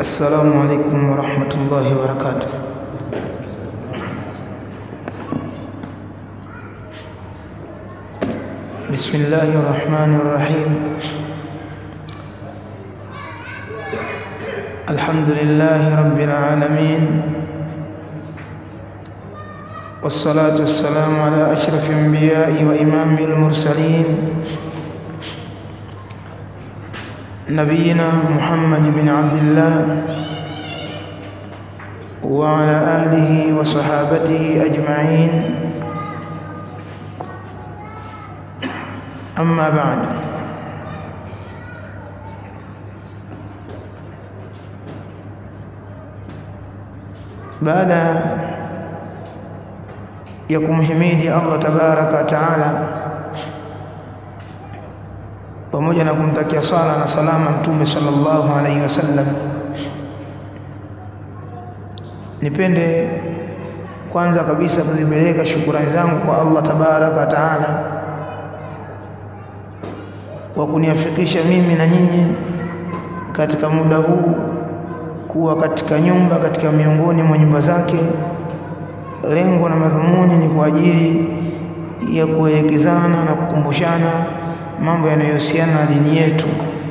السلام عليكم ورحمة الله وبركاته بسم الله الرحمن الرحيم الحمد لله رب العالمين والصلاة والسلام على أشرف الأنبياء وإمام المرسلين نبينا محمد بن عبد الله وعلى آله وصحابته أجمعين أما بعد baada ya kumhimidi Allah tabaraka wa taala pamoja na kumtakia sala na salama mtume sallallahu alaihi wasallam nipende kwanza kabisa kuzipeleka shukurani zangu kwa Allah tabaraka wa taala kwa kuniafikisha mimi na nyinyi katika muda huu kuwa katika nyumba katika miongoni mwa nyumba zake lengo na madhumuni ni kwa ajili ya kuelekezana na kukumbushana mambo yanayohusiana na dini yetu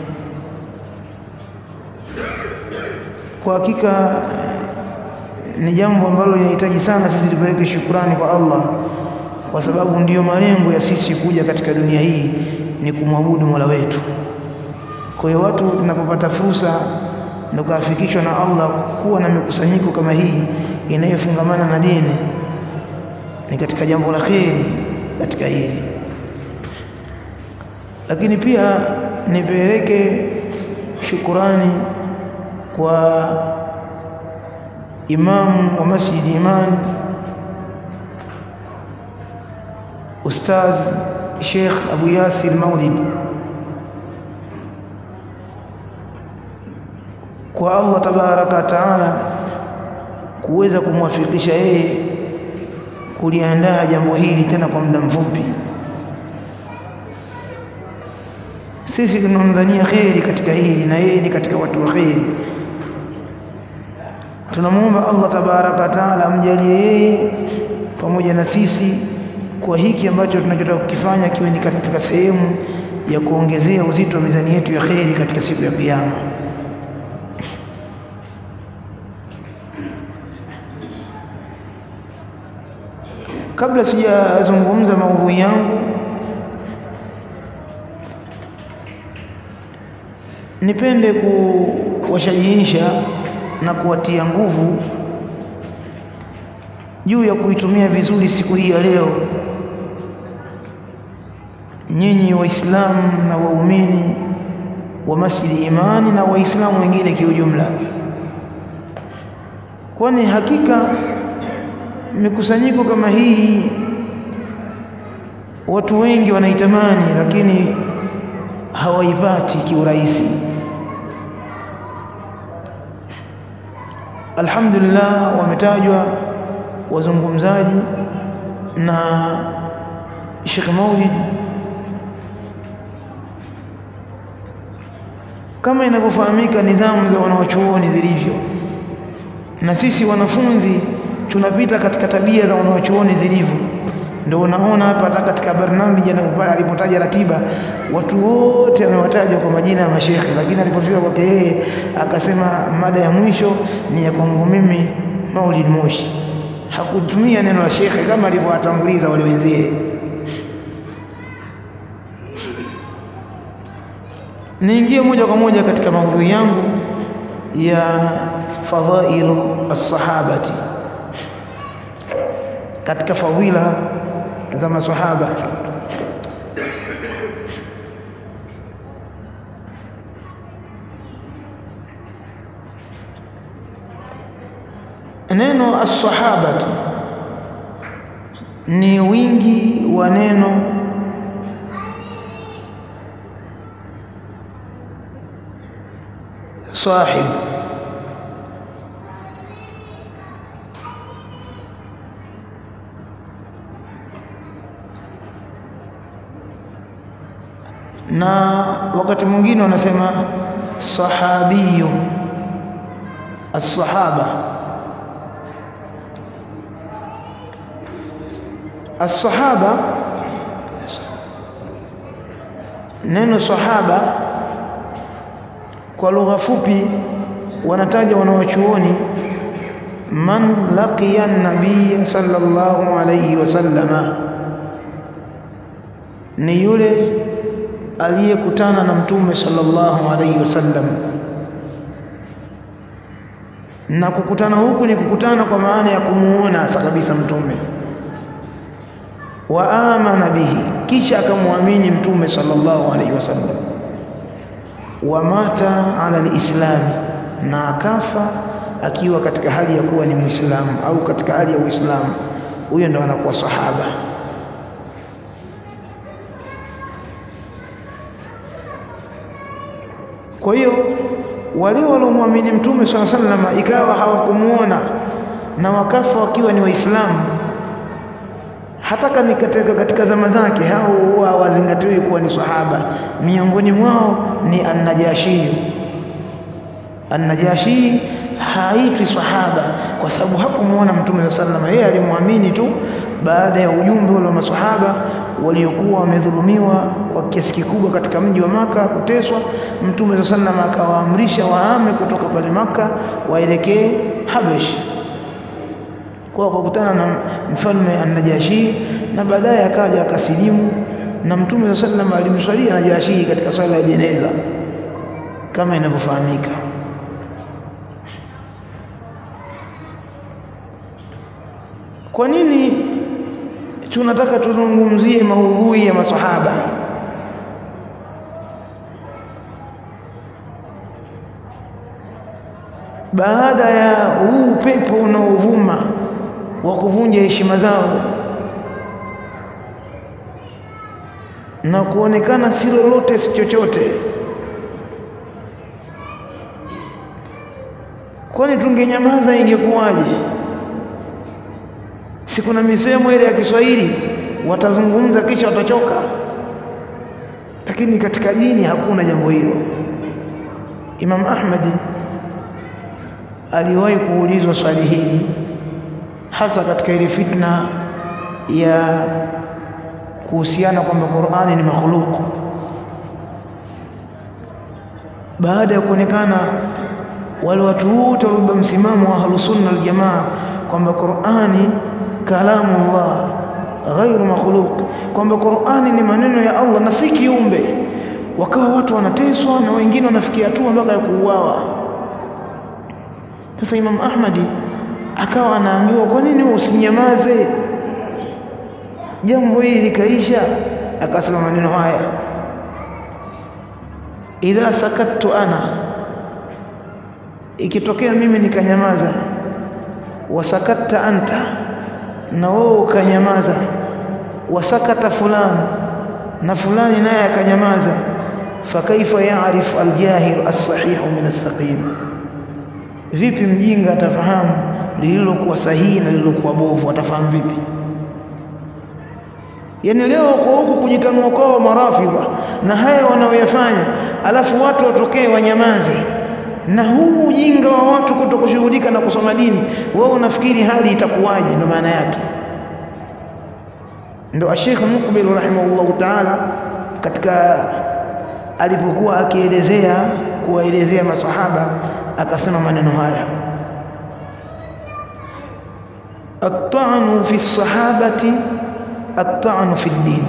kwa hakika ni jambo ambalo linahitaji sana sisi tupeleke shukurani kwa Allah kwa sababu ndiyo malengo ya sisi kuja katika dunia hii ni kumwabudu Mola wetu kwa hiyo watu tunapopata fursa na kuafikishwa na Allah kuwa na mikusanyiko kama hii inayofungamana na dini ni katika jambo la kheri katika hili lakini pia nipeleke shukurani kwa imamu wa Masjid Iman Ustadh Sheikh Abu Yasir Maulid kwa Allah tabaraka wa taala kuweza kumwafikisha yeye kuliandaa jambo hili tena kwa muda mfupi sisi tunamdhania kheri katika hili na yeye ni katika watu wa kheri tunamuomba Allah tabaraka wa taala amjalie yeye pamoja na sisi kwa hiki ambacho tunachotaka kukifanya kiwe ni katika sehemu ya kuongezea uzito wa mizani yetu ya kheri katika siku ya kiyama kabla sijazungumza maudhui yangu nipende kuwashajiisha na kuwatia nguvu juu ya kuitumia vizuri siku hii ya leo nyinyi waislamu na waumini wa masjidi imani na waislamu wengine kiujumla kwani hakika mikusanyiko kama hii watu wengi wanaitamani lakini hawaipati kiurahisi alhamdulillah wametajwa wazungumzaji na Sheikh Maulid kama inavyofahamika nizamu za wanawachuoni zilivyo na sisi wanafunzi tunapita katika tabia za wanawachuoni zilivyo ndio unaona hapa hata katika barnamiji alipotaja ratiba watu wote amewataja kwa majina ya mashekhe lakini alipofika kwake yeye akasema mada ya mwisho ni ya kwangu mimi Maulid Moshi hakutumia neno la shekhe kama alivyowatanguliza wale wenzie niingie moja kwa moja katika maudhui yangu ya fadhailu as-sahabati katika fadhila za maswahaba neno as-sahabatu ni wingi wa neno sahib na wakati mwingine wanasema sahabiyu الصحابة الصحابة neno sahaba kwa lugha fupi wanataja wanawachuoni man laqiya an-nabiy sallallahu alayhi wasallama ni yule aliyekutana na mtume sallallahu alayhi wasallam na kukutana huku ni kukutana kwa maana ya kumuona hasa kabisa mtume wa amana bihi kisha akamwamini mtume sallallahu alayhi wasallam wa mata ala alislami na akafa akiwa katika hali ya kuwa ni muislamu au katika hali ya uislamu huyo ndo anakuwa sahaba kwa hiyo wale waliomwamini mtume swalla sallam ikawa hawakumuona na wakafa wakiwa ni waislamu hata ni katika, katika zama zake hao huwa hawazingatiwi kuwa ni sahaba miongoni mwao ni an-najashi an-najashi haitwi sahaba kwa sababu hakumuona mtume sallallahu yeye alimwamini tu baada ya ujumbe ule wa masahaba waliokuwa wamedhulumiwa kwa kiasi kikubwa katika mji wa maka kuteswa mtume sallallahu akawaamrisha waame kutoka pale maka waelekee Habesh kwa kukutana na mfalme an-Najashi na baadaye akaja akasilimu na mtume sallallahu alimswalia Najashi katika swala ya jeneza kama inavyofahamika kwa nini tunataka tuzungumzie maudhui ya masahaba baada ya huu upepo unaovuma wa kuvunja heshima zao na kuonekana si lolote si chochote kwani tungenyamaza ingekuwaje si kuna misemo ile ya Kiswahili watazungumza kisha watachoka lakini katika dini hakuna jambo hilo Imam Ahmad aliwahi kuulizwa swali hili hasa katika ile fitna ya kuhusiana kwamba Qur'ani ni makhluq baada ya kuonekana wale watu wote walibeba msimamo wa ahlus sunna wal jamaa kwamba Qur'ani kalamu Allah ghairu makhluq kwamba Qur'ani ni maneno ya Allah na si kiumbe wakawa watu wanateswa na wengine wanafikia hatua mpaka ya kuuawa sasa Imam Ahmadi akawa anaambiwa kwa nini usinyamaze jambo hili likaisha akasema maneno haya idha sakattu ana ikitokea mimi nikanyamaza wasakatta anta na wewe ukanyamaza wasakata fulani na fulani naye akanyamaza fakaifa yaarif aljahil as-sahih min as-saqim vipi mjinga atafahamu lililokuwa sahihi na lililokuwa bovu atafahamu vipi yani leo kwa huku kujitanua kwao marafidha na haya wanaoyafanya alafu watu watokee wanyamaze na huu ujinga wa watu kutokushughulika na kusoma dini wewe unafikiri hali itakuwaje ndo maana yake ndo Sheikh Mukbil rahimahullah ta'ala katika alipokuwa akielezea kuwaelezea maswahaba akasema maneno haya at-ta'nu fi as-sahabati at-ta'nu fi ad-din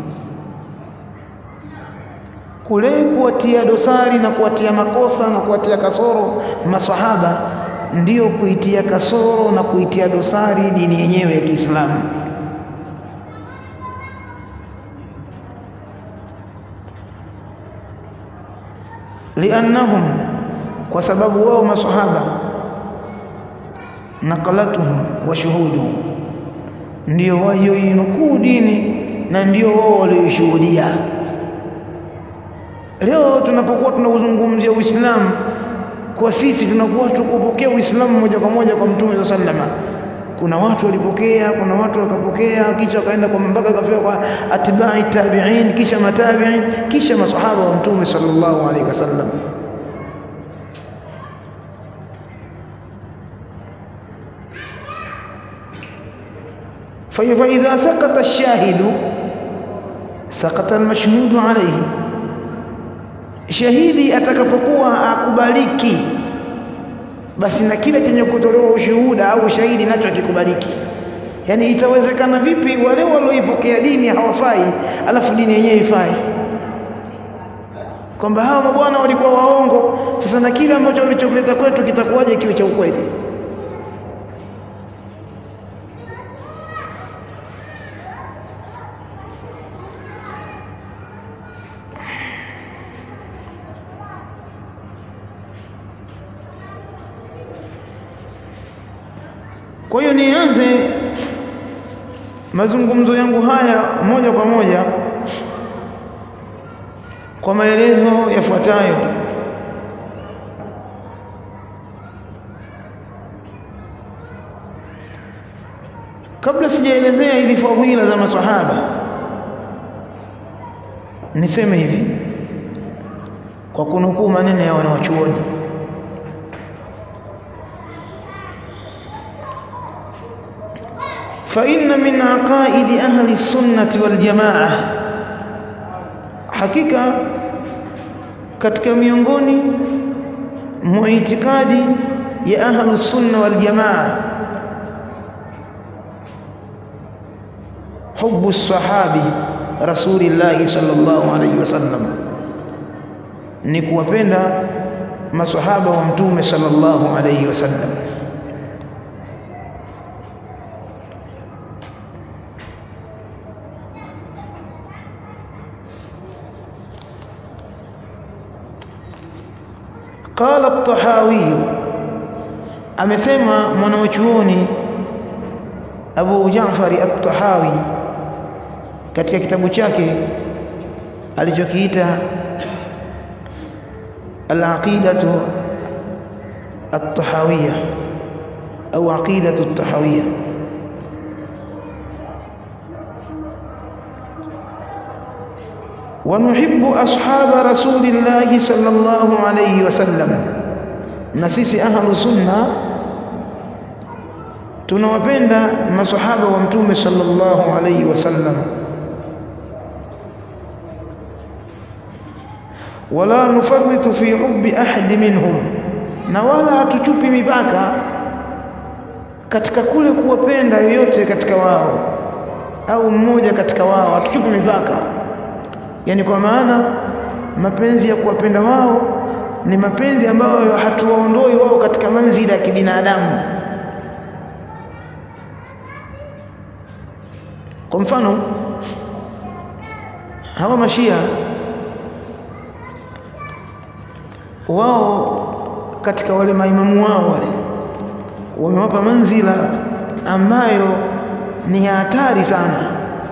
kule kuwatia dosari na kuwatia makosa na kuwatia kasoro maswahaba ndiyo kuitia kasoro na kuitia dosari dini yenyewe ya Kiislamu liannahum kwa sababu wao maswahaba naqalatuhum wa shuhuduhum ndio walioinukuu dini na ndio wao walioishuhudia leo tunapokuwa tunauzungumzia Uislamu kwa sisi tunakuwa tukupokea Uislamu moja kwa moja kwa Mtume sallama kuna watu walipokea kuna watu wakapokea kisha wakaenda kwa mpaka kafika kwa atba'i tabi'in kisha matabi'in kisha masahaba wa Mtume sallallahu alaihi wasallam فإذا سقط الشاهد سقط المشهود عليه shahidi atakapokuwa akubaliki basi na kile chenye kutolewa ushuhuda au shahidi nacho akikubaliki yani itawezekana vipi wale walioipokea dini hawafai alafu dini yenyewe ifai kwamba hawa mabwana walikuwa waongo sasa na kile ambacho walichokuleta kwetu kitakuwaje kiwe cha ukweli kwa hiyo nianze mazungumzo yangu haya moja kwa moja kwa maelezo yafuatayo kabla sijaelezea hizi fadhila za masahaba niseme hivi kwa kunukuu maneno ya wanawachuoni فإن من عقائد أهل السنة والجماعة حقيقة katika miongoni mwa itikadi ya ahlu sunna wal jamaa hubu sahabi rasulillahi sallallahu alayhi wasallam ni kuwapenda masahaba wa mtume sallallahu alayhi wasallam قال الطحاوي amesema mwanachuoni Abu Jaafar at-Tahawi katika kitabu chake alichokiita al-aqidatu at-tahawiyya au aqidatu at-tahawiyya ونحب أصحاب رسول الله صلى الله عليه وسلم نسيسي أهل سنة tunawapenda masahaba wa mtume sallallahu alayhi wasallam wala nufarritu fi hubbi ahadi minhum na wala hatuchupi mipaka katika kule kuwapenda yoyote katika wao au mmoja katika wao hatuchupi mipaka yani kwa maana mapenzi ya kuwapenda wao ni mapenzi ambayo hatuwaondoi wao katika manzila ya kibinadamu kwa mfano hawa mashia wao katika wale maimamu wao wale wamewapa manzila ambayo ni hatari sana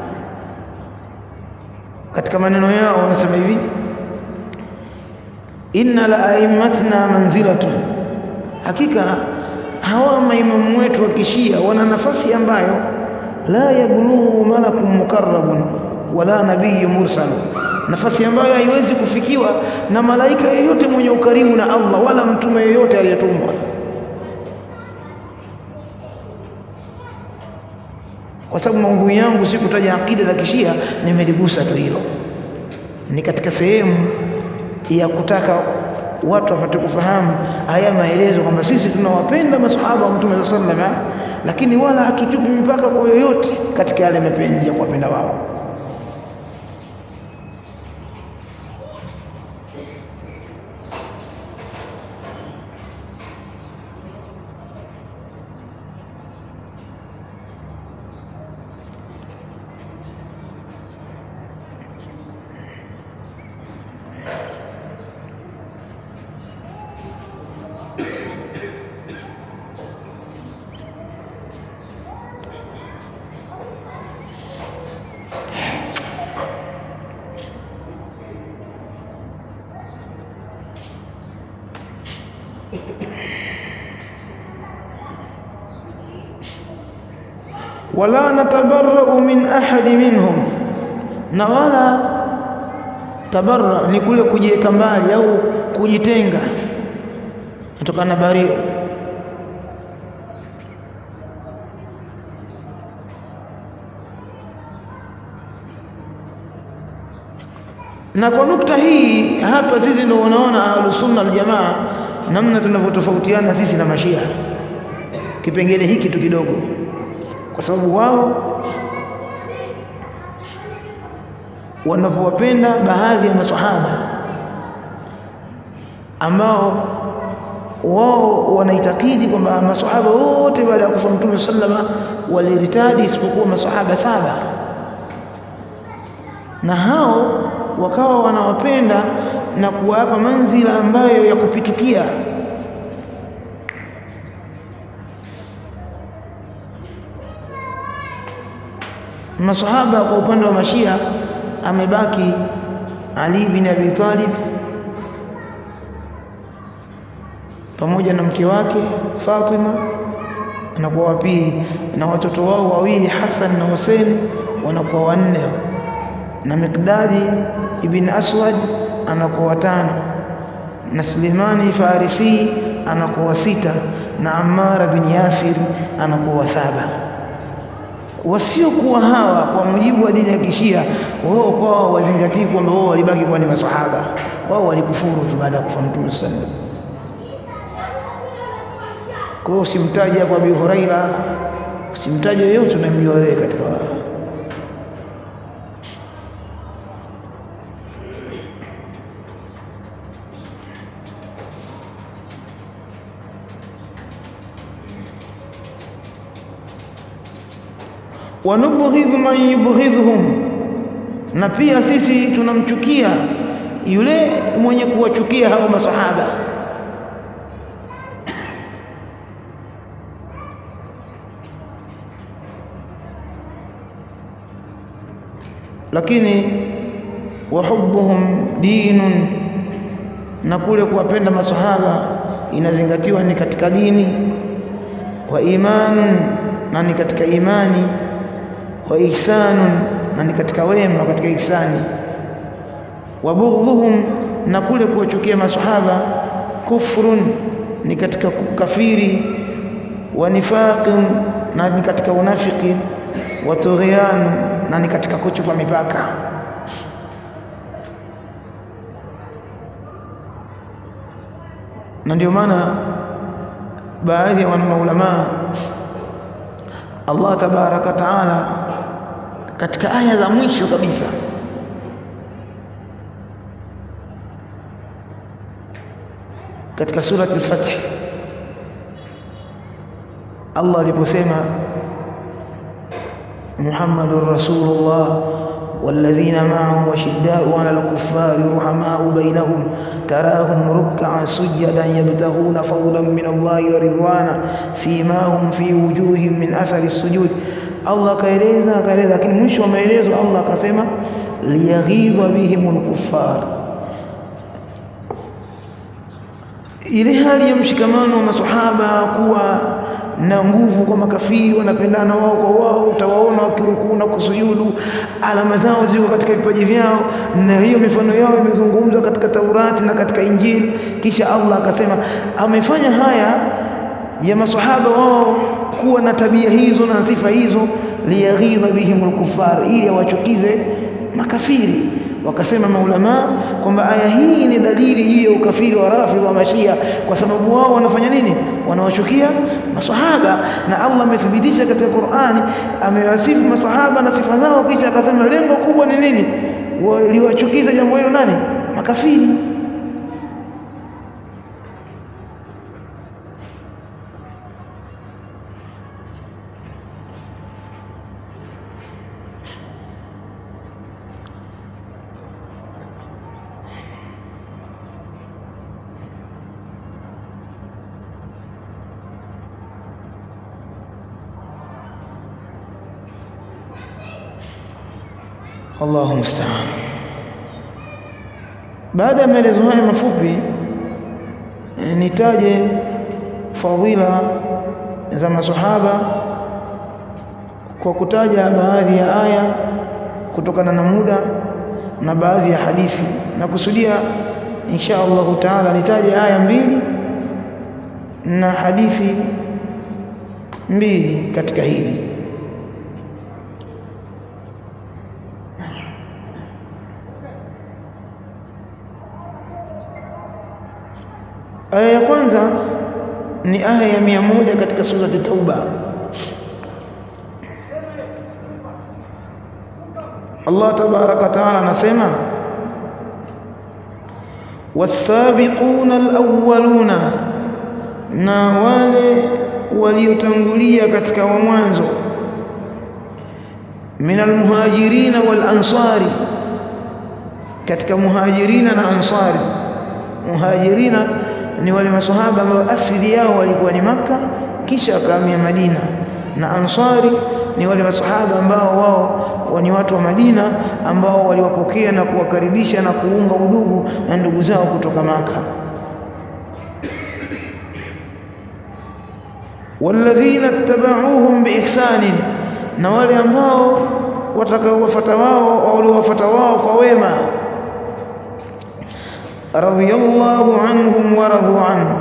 katika maneno yao wanasema hivi inna la aimmatna manzilatun hakika hawa maimamu wetu wa kishia wana nafasi ambayo la yablughu malakun mukarrabun wala nabiyyun mursal nafasi ambayo haiwezi kufikiwa na malaika yeyote mwenye ukarimu na Allah wala mtume yeyote aliyetumwa kwa sababu maudhui yangu si kutaja akida za kishia nimeligusa tu hilo ni katika sehemu ya kutaka watu wapate kufahamu haya maelezo kwamba sisi tunawapenda masahaba wa mtume sallallahu alaihi wasallam lakini wala hatuchupi mipaka kwa yoyote katika yale mapenzi ya kuwapenda wao wala natabarra'u min ahadi minhum na wala tabarra ni kule kujiweka mbali au kujitenga kutokana na bario na kwa nukta hii hapa sisi ndio unaona ahlusunna aljamaa namna tunavyotofautiana sisi na mashia kipengele hiki tu kidogo kwa sababu wao wanavyowapenda baadhi ya maswahaba ambao wao wanaitakidi kwamba maswahaba wote baada ya kufa mtume sallama waliritadi isipokuwa maswahaba saba na hao wakawa wanawapenda na kuwapa manzila ambayo ya kupitukia masahaba kwa upande wa mashia amebaki Ali bin Abi Talib pamoja na mke wake Fatima anakuwa wa pili na watoto wao wawili Hassan na Hussein wanakuwa wanne na Miqdadi ibn Aswad anakuwa watano na Sulemani Farisi anakuwa sita na Ammar bin Yasir anakuwa saba wasiokuwa hawa kwa mujibu wa dini ya kishia wao kwao wazingatii kwamba wao walibaki kuwa ni maswahaba wao walikufuru tu baada ya kufa mtume sallallahu kwa hiyo usimtaje kwa Abi Huraira usimtaje yoyote unamjua wewe katika wao wanubghidhu man yubghidhuhum na pia sisi tunamchukia yule mwenye kuwachukia hao masahaba lakini wahubbuhum dinun na kule kuwapenda masahaba inazingatiwa ni katika dini wa imanun na ni katika imani wa ihsanun na ni katika wema katika ihsani wa bughdhuhum na kule kuwachukia masahaba kufrun ni katika kafiri wa nifaqin na ni katika unafiki wa tughyan na ni katika kuchupa mipaka na ndio maana baadhi ya maulamaa Allah tabaraka taala katika aya za mwisho kabisa katika surati al-Fath Allah aliposema Muhammadur Rasulullah والذين معه وشداء على الكفار رحماء بينهم تراهم ركعا سجدا يبتغون فضلا من الله ورضوانا سيماهم في وجوههم من أثر السجود Allah akaeleza akaeleza lakini mwisho wa maelezo Allah akasema liyaghidha bihimul kuffar ile hali ya mshikamano wa maswahaba kuwa na nguvu kwa makafiri wanapendana wao kwa wao utawaona wakirukuu na kusujudu alama zao ziko katika vipaji vyao na hiyo mifano yao imezungumzwa katika Taurati na katika Injili kisha Allah akasema amefanya haya ya maswahaba wao kuwa na tabia hizo na sifa hizo liyaghidha bihimul kufar ili awachukize makafiri wakasema maulama kwamba aya hii ni dalili juu ya ukafiri wa rafidha wa mashia kwa sababu wao wanafanya nini wanawachukia maswahaba na Allah amethibitisha katika Qur'ani amewasifu maswahaba na sifa zao kisha akasema lengo kubwa ni nini waliwachukiza jambo hilo nani makafiri Allahu musta'an. Baada ya maelezo haya mafupi e, nitaje fadhila za masahaba kwa kutaja baadhi ya aya kutokana na muda na baadhi ya hadithi na kusudia insha Allahu taala nitaje aya mbili na hadithi mbili katika hili aya ya kwanza ni aya ya mia moja katika sura Tauba Allah tabaraka taala anasema wasabiquna alawwaluna na wale waliotangulia katika wa mwanzo min almuhajirina wal ansari katika muhajirina na ansari muhajirina ni wale masahaba ambao asili yao walikuwa ni maka kisha wakahamia Madina na ansari ni wale masahaba ambao wao ni watu wa Madina ambao waliwapokea na kuwakaribisha na kuunga udugu na ndugu zao kutoka maka walladhina tabauhum biihsanin na wale ambao watakaowafuata wao waliowafuata wao kwa wema radhiyallahu anhum wa radu anhu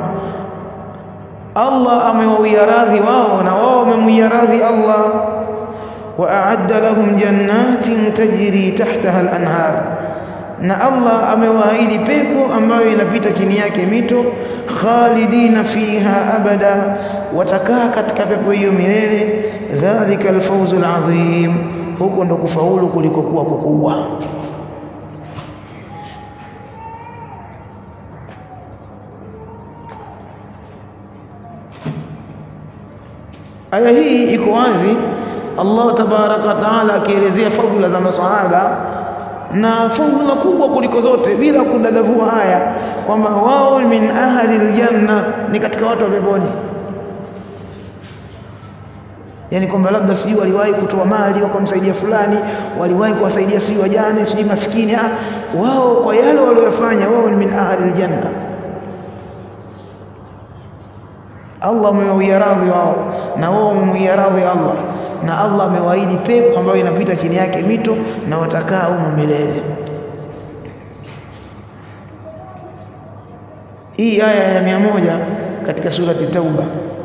Allah amewawia radhi wao na wao wamemwia radhi Allah wa a'adda lahum jannatin tajri tahtaha al-anhar na Allah amewaahidi pepo ambayo inapita chini yake mito khalidina fiha abada watakaa katika pepo hiyo milele dhalika alfawzul azim huko ndo kufaulu kulikokuwa kukubwa aya hii iko wazi Allah tabaraka taala akielezea fadhila za maswahaba na fadhila kubwa kuliko zote bila kudadavua haya kwamba wao min ahli aljanna ni katika watu wa peponi yani kwamba labda sijui waliwahi kutoa mali wakamsaidia fulani waliwahi kuwasaidia sijui wajane sijui maskini ah wao kwa yale waliyofanya wao ni min ahli aljanna Allah amewawia radhi wao na wao wamemwia radhi Allah na Allah amewaahidi pepo ambayo inapita chini yake mito na watakaa humo milele hii aya ya mia moja katika surati Tauba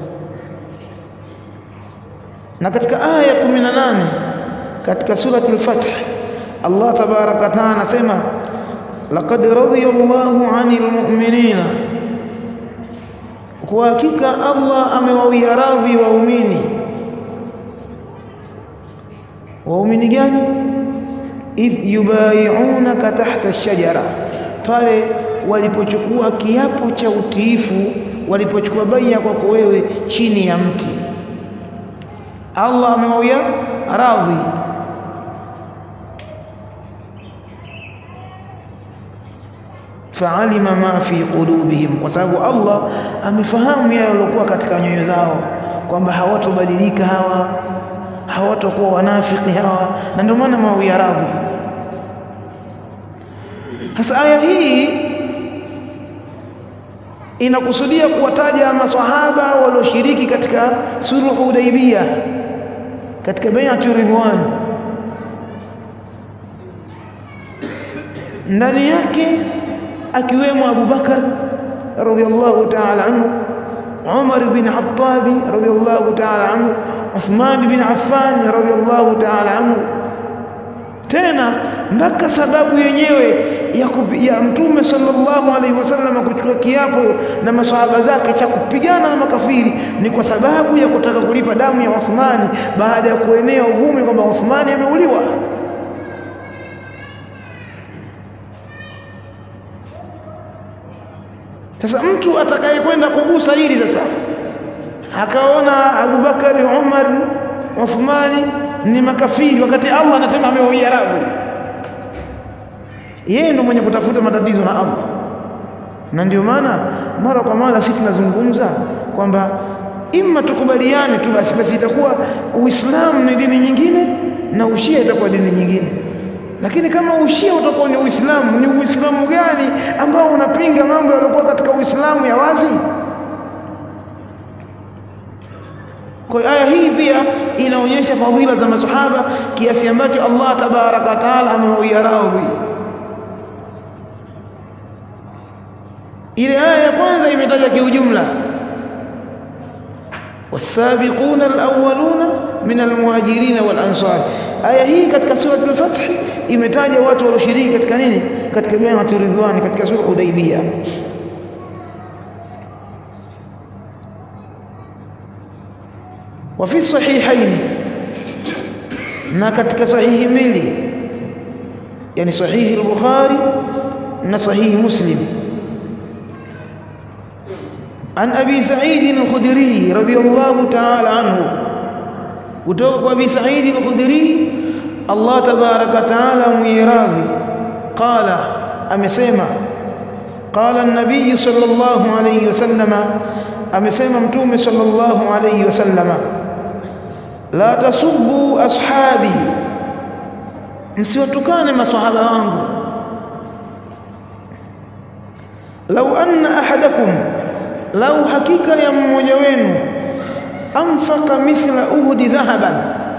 na katika aya ya 18 katika surati al-Fath Allah tabaraka taala anasema laqad radiyallahu 'anil mu'minina kwa hakika Allah amewawia radhi waumini waumini gani idh yubayi'unaka tahta ash-shajara pale walipochukua kiapo cha utiifu walipochukua bai'a kwako wewe chini ya mti Allah amewawia radhi fa'alima ma fi qulubihim kwa sababu Allah amefahamu yale yaliokuwa katika nyoyo zao kwamba hawatobadilika hawa hawatakuwa wanafiki hawa na ndio maana mawia radhi sasa aya hii inakusudia kuwataja maswahaba walioshiriki katika sulhu Hudaybiyah katika bai'atu ridwan ndani yake akiwemo Abu Bakar radhiyallahu ta'ala anhu Umar bin Khattab radhiyallahu ta'ala anhu Uthman bin Affan radhiyallahu ta'ala anhu tena mpaka sababu yenyewe ya, kupi, ya mtume sallallahu alaihi wasallam kuchukua kiapo na maswahaba zake cha kupigana na makafiri ni kwa sababu ya kutaka kulipa damu ya Uthmani baada ya kuenea uvumi kwamba Uthmani ameuliwa sasa mtu atakayekwenda kugusa hili sasa akaona Abubakari Umar Uthmani ni makafiri wakati Allah anasema amewawia radhi yeye ndo mwenye kutafuta matatizo na Allah na ndio maana mara kwa mara sisi tunazungumza kwamba imma tukubaliane tu basi basi itakuwa Uislamu ni dini nyingine na Ushia itakuwa dini nyingine lakini kama Ushia utakuwa ni Uislamu ni Uislamu gani ambao unapinga mambo yaliokuwa katika Uislamu ya wazi kwa aya hii pia inaonyesha fadhila za masahaba kiasi ambacho Allah tabaraka taala amewawia radhi ile aya ya kwanza imetaja kiujumla والسابقون الأولون من المهاجرين والأنصار aya hii katika sura al-Fath imetaja watu walioshiriki katika nini katika bai'atu ridwan katika sura Hudaybiyah wa fi sahihaini na katika sahihi mbili yani sahihi al-bukhari na sahihi muslim عن أبي سعيد الخدري رضي الله تعالى عنه kutoka أبي سعيد الخدري الله تبارك وتعالى ميراضي قال أمسيما قال النبي صلى الله عليه وسلم أمسيما متوم صلى الله عليه وسلم لا تسبوا أصحابي msiwatukane masahaba wangu lau anna ahadakum lau hakika ya mmoja wenu anfaka mithla uhudi dhahaban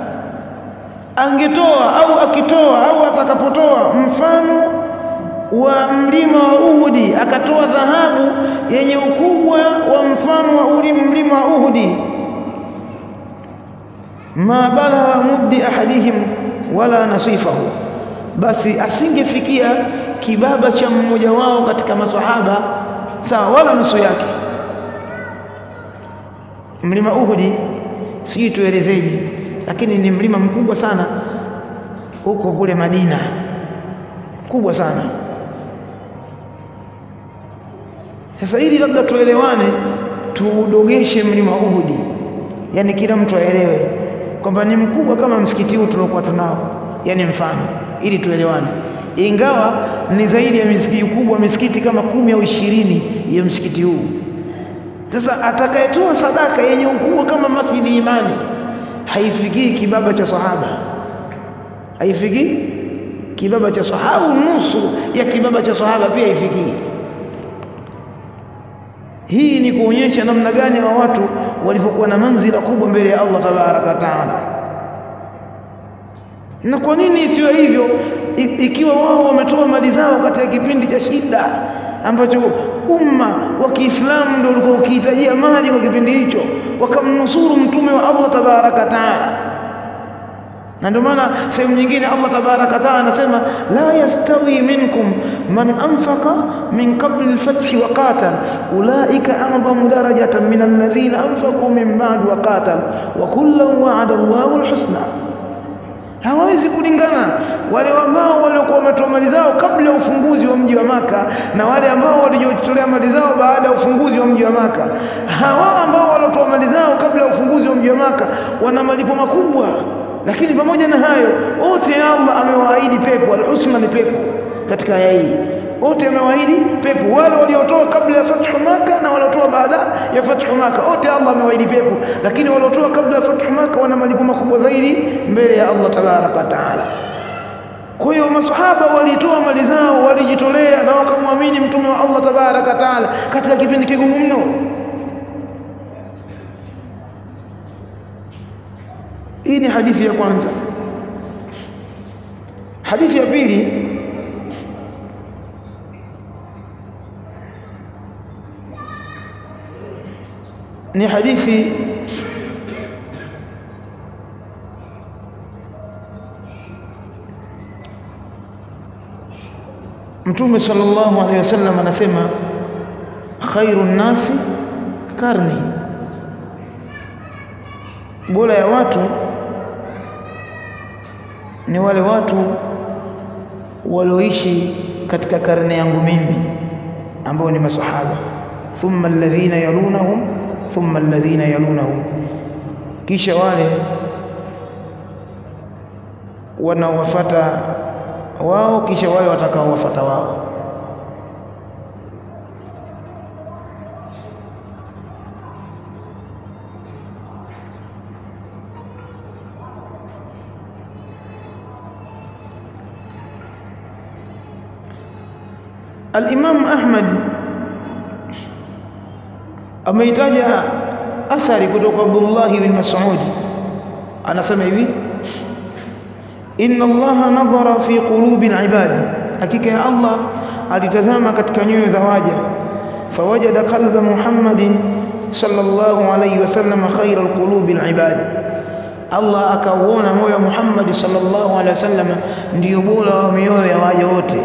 angetoa au akitoa au atakapotoa mfano wa mlima wa Uhudi akatoa dhahabu yenye ukubwa wa mfano wa uli mlima wa Uhudi ma balagha muddi ahadihim wala nasifahu basi asingefikia kibaba cha mmoja wao katika maswahaba sawa wala nusu yake mlima Uhudi sijui tuelezeje lakini ni mlima mkubwa sana huko kule Madina kubwa sana sasa ili labda tuelewane tuudogeshe mlima Uhudi yani kila mtu aelewe kwamba ni mkubwa kama msikiti huu tuliokuwa tunao yani mfano ili tuelewane ingawa ni zaidi ya misikiti kubwa misikiti kama kumi au ishirini ya msikiti huu sasa atakayetoa sadaka yenye ukubwa kama masjidi imani haifikii kibaba cha sahaba haifikii kibaba cha sahaba au nusu ya kibaba cha sahaba pia haifikii hii ni kuonyesha namna gani wa watu walivyokuwa na manzila kubwa mbele ya Allah tabaraka taala na kwa nini isiwe hivyo ikiwa wao wametoa mali zao katika kipindi cha shida ambacho umma wa Kiislamu ndio ulikuwa ukihitajia mali kwa kipindi hicho wakamnusuru mtume wa Allah tabaraka taala na ndio maana sehemu nyingine Allah tabaraka taala anasema la yastawi minkum man anfaqa min qabli al-fath wa qatal ulaika a'zamu darajatan min alladhina anfaqu min ba'd wa qatal wa kullan wa'ada Allahu al-husna hawezi kulingana wale ambao waliokuwa wametoa mali zao kabla ya ufunguzi wa mji wa maka na wale ambao walijitolea mali zao baada ya ufunguzi wa mji wa maka hawa ambao waliotoa mali zao kabla ya ufunguzi wa mji wa maka wana malipo makubwa lakini pamoja na hayo wote Allah amewaahidi pepo al-husna ni pepo katika aya hii wote amewaahidi pepo wale waliotoa kabla ya fathu maka na waliotoa baada ya fathu maka wote Allah amewaahidi pepo lakini waliotoa kabla ya fathu maka wana malipo makubwa zaidi mbele ya Allah tabaraka taala kwa hiyo masahaba walitoa mali zao walijitolea na wakamwamini mtume wa Allah tabaraka taala katika kipindi kigumu mno hii ni hadithi ya kwanza hadithi ya pili ni hadithi Mtume sallallahu alaihi wasallam anasema khairun nasi karni bora ya watu ni wale watu walioishi katika karne yangu mimi ambao ni masahaba thumma alladhina yalunahum thumma alladhina yalunahum kisha wale wanaowafuata wao kisha wale watakaowafuata wao Al-Imam Ahmad ameitaja athari kutoka Abdullah bin Mas'ud anasema hivi inna Allah nadhara fi qulubi al-ibad hakika ya Allah alitazama katika nyoyo za waja fawajada qalba Muhammadin sallallahu alayhi wasallam khayra al-qulubi al-ibad Allah akauona moyo wa Muhammad sallallahu alayhi wasallam ndio bora wa mioyo ya waja wote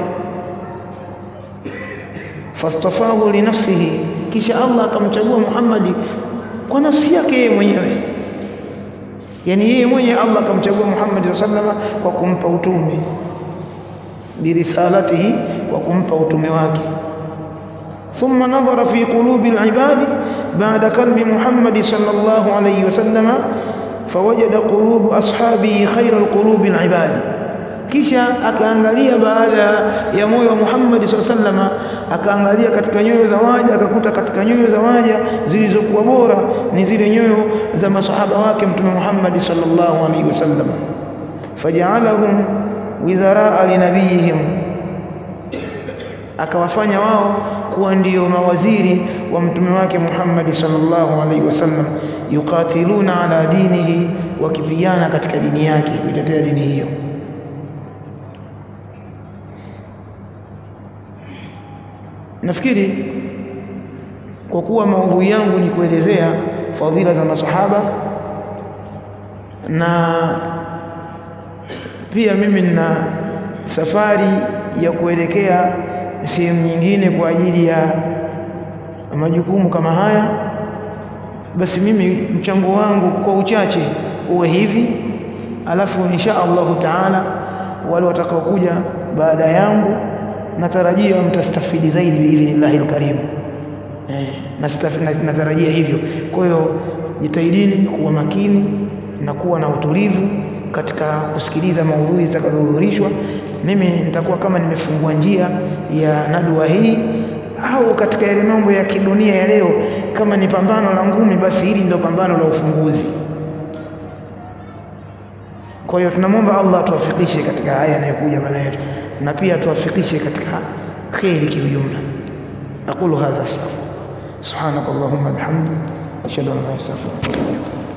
fastafahu li nafsihi kisha Allah akamchagua Muhammad kwa nafsi yake yeye mwenyewe yani yeye mwenye Allah akamchagua Muhammad sallama kwa kumpa utume birisalatihi kwa kumpa utume wake ثم نظر في قلوب العباد بعد قلب محمد صلى الله عليه وسلم فوجد قلوب أصحابه خير القلوب العباد kisha akaangalia baada ya moyo wa Muhammad SAW akaangalia katika nyoyo za waja akakuta katika nyoyo za waja zilizokuwa bora ni zile nyoyo za masahaba wake mtume Muhammad sallallahu alaihi wasallam faja'alahum wizara linabiyihim akawafanya wao kuwa ndio mawaziri wa mtume wake Muhammad sallallahu alaihi wasallam yukatiluna ala dinihi wakipigana katika dini yake kuitetea dini hiyo nafikiri kwa kuwa maudhui yangu ni kuelezea fadhila za masahaba na pia mimi nina safari ya kuelekea sehemu nyingine kwa ajili ya majukumu kama haya basi mimi mchango wangu kwa uchache uwe hivi alafu insha Allahu taala wale watakaokuja baada yangu natarajia mtastafidi zaidi biidhnillahi alkarim eh, natarajia hivyo kwa hiyo jitahidini kuwa makini na kuwa na utulivu katika kusikiliza maudhui zitakazohudhurishwa mimi nitakuwa kama nimefungua njia ya nadua hii au katika yale mambo ya kidunia ya leo kama ni pambano la ngumi basi hili ndio pambano la ufunguzi kwa hiyo tunamwomba Allah atuwafikishe katika haya yanayokuja baada yetu na pia atuwafikishe katika kheri kiujumla aqulu hadha astaghfir subhanakallahumma bihamdik ashhadu an la ilaha illa anta astaghfiruka wa atubu ilaik